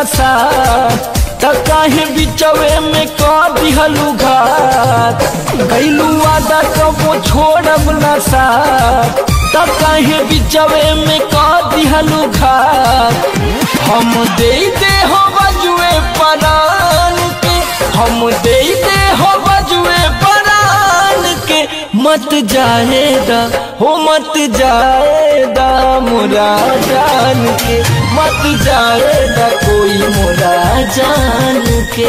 नशा त काहे बिचवे में कह दिहलू घात गैलू आदा कबो छोड़ब नशा त काहे बिचवे में कह दिहलू घात हम दे दे हो बजुए परान के हम दे दे हो बजुए परान के मत जाएगा हो मत जाएगा मोरा जान के मत जाएगा कोई मोरा जान के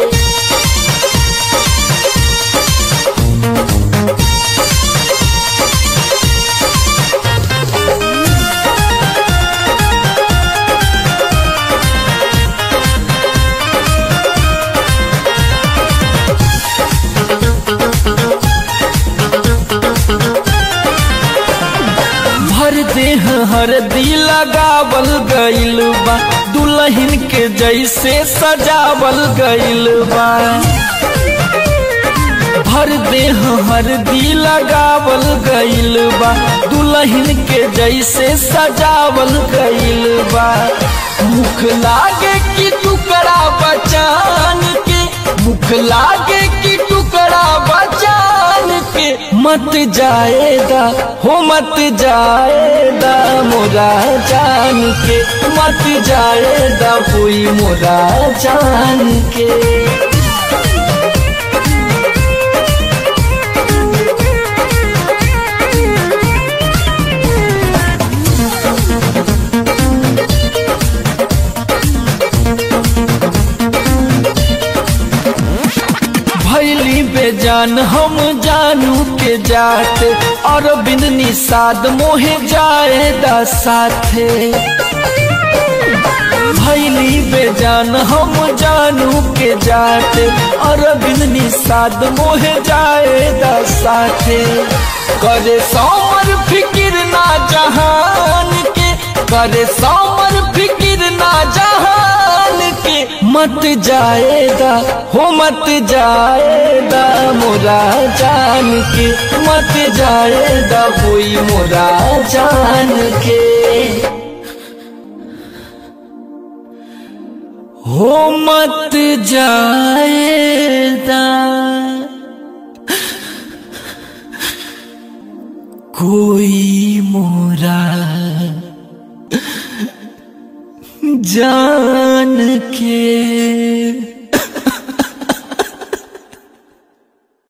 भर देह हरदी लगावल गइल बा दुल्हन के जैसे सजावल गइल बा भर देह हरदी लगावल गइल बा दुल्हन के जैसे सजावल गइल बा मुख लागे कि टुकड़ा बचान के मुख लागे कि टुकड़ा बचान के मत जाएगा हो मत जाएगा मोरा जान के मत जाएगा कोई मोरा जान के भैली बेजान हम जानू के जात और बिन निषाद मोहे जाएदा साथे भैली बेजान हम जानू के जात और बिन निषाद मोहे जाएदा साथे करे सोमर फिकिर ना जहान के करे सोमर फिकिर ना जहान के मत जाएगा हो मत जाएगा मोरा जान के मत जाएगा कोई मोरा जान के हो मत जाएगा कोई मोरा जान के